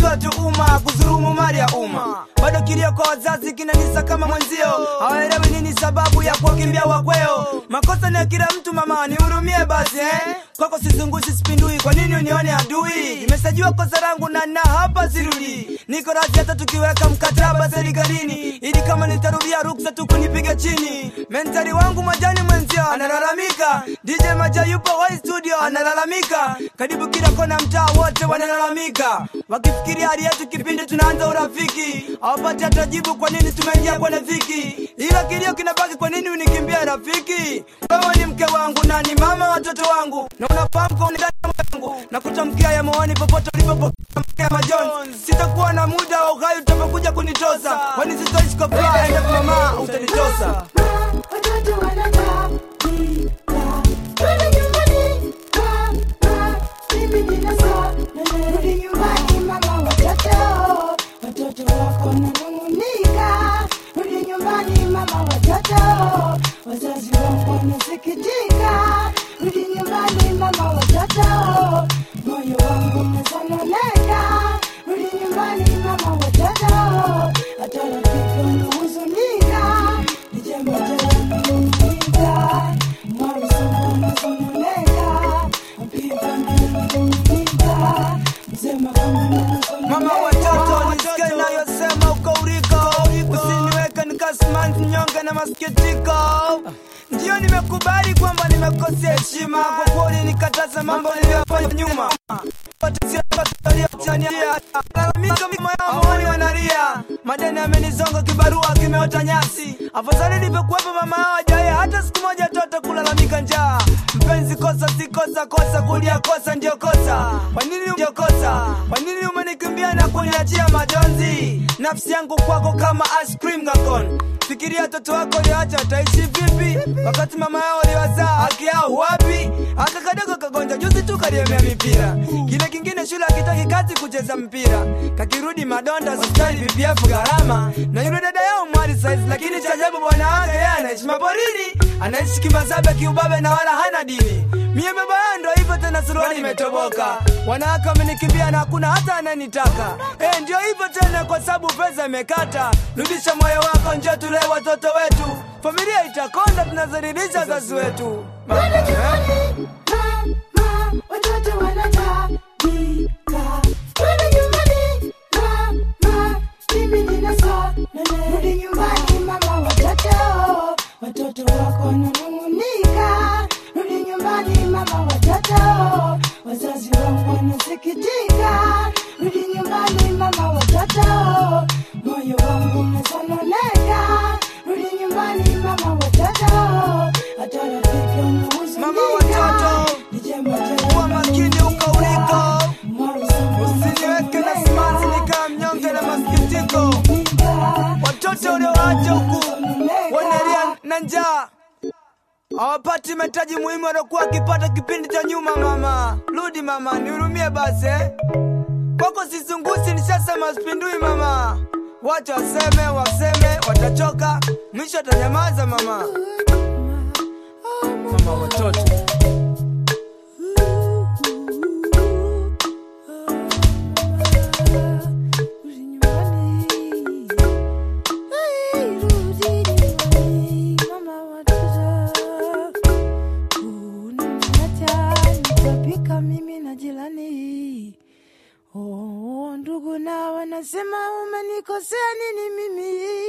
sio tu umma kuzurumu mali ya umma bado kilio kwa wazazi kinanisa kama mwenzio hawaelewi nini sababu ya kuwakimbia wakweo makosa ni ya kila mtu mama nihurumie basi eh? kwako sizungushi sipindui kwa nini unione adui nimesajua kosa langu na na hapa sirudi niko razi hata tukiweka mkataba serikalini ili kama nitarudia ruksa tu kunipiga chini mentari wangu majani mwenzio analalamika dj maja yupo hoi studio analalamika karibu kila kona mtaa wote wanalalamika wakifikiria hali yetu kipindi tunaanza urafiki hawapati hata jibu kwa nini tumeingia kwenye dhiki ila kilio kinabaki kwa nini unikimbia rafiki wewe ni mke wangu na ni mama watoto wangu na unafahamu kwa undani wangu na kutamkia ya moyoni popote ulipopokea majonzi sitakuwa na muda wa uhai utapokuja kunitosa kwani sitoishi kwa furaha endapo mama utanitosa Watoto wanalalamika, twende nyumbani mama, mimi nina saa, rudi nyumbani mama, watoto watoto wako wananung'unika, rudi nyumbani mama, watoto wazazi wako wanasikitika, rudi nyumbani mama, watoto moyo wangu unasononeka, rudi nyumbani mama, watoto hata rafiki wanahuzunika, ni jambo jalakuumiza, mwarusongo unasononeka, mpita mbele msema kama nasononeka. mama watoto nisikie inayosema uko uriko usiniweke nikasimanzi nyonge na masikitiko ndiyo nimekubali kwamba nimekosea heshima kwa kuwa ulinikataza mambo niliyofanya nyuma moyoni wanalia madeni amenizonga kibarua kimeota nyasi afadhali nilivyokuwepo mama hawajaye hata siku moja toto kulalamika njaa mpenzi kosa si kosa kosa kulia kosa ndio kosa kwa nini ndio kosa kwa nini umenikimbia na kuniachia majonzi nafsi yangu kwako kama ice cream gakon fikiria watoto wako liacha wataishi vipi wakati mama yao liwazaa haki yao wapi aka kadogo kagonja juzi tu kaliemea mipira kile kingine shule akitaki kazi kucheza mpira kakirudi madonda hospitali ppf gharama na yule dada yao mwali saizi lakini cha ajabu bwana wake yeye anaishi maporini anaishi kimazabe kiubabe na wala hana dini mie baba yao ndo hivyo tena suruali imetoboka wanawake wamenikimbia na hakuna hata ananitaka eh ndio hivyo tena kwa sababu pesa imekata rudisha moyo wako njo tulee watoto wetu familia itakonda tunazalilisha wazazi wetu Twende nyumbani, mama, watoto wanalalamika. Twende nyumbani, mama, mimi nina saa, rudi nyumbani mama, watoto watoto wako wananung'unika. Rudi nyumbani mama, watoto wazazi wako wanasikitika. Rudi nyumbani mama, watoto moyo wangu unasononeka. Rudi nyumbani mama, watoto hata rafiki wanahuzunika. Mama watoto, Ni jambo kuwa makini uko uliko usiniweke na simanzi nikaa mnyonge na masikitiko watoto uliowacha huku wanalia na njaa hawapati mahitaji muhimu waliokuwa wakipata kipindi cha nyuma mama rudi mama nihurumie basi eh? kwako sizungusi nishasema sipindui mama wacha waseme waseme watachoka mwisho atanyamaza mama mama watoto mimi na jirani oh, ndugu na wanasema umenikosea nini mimi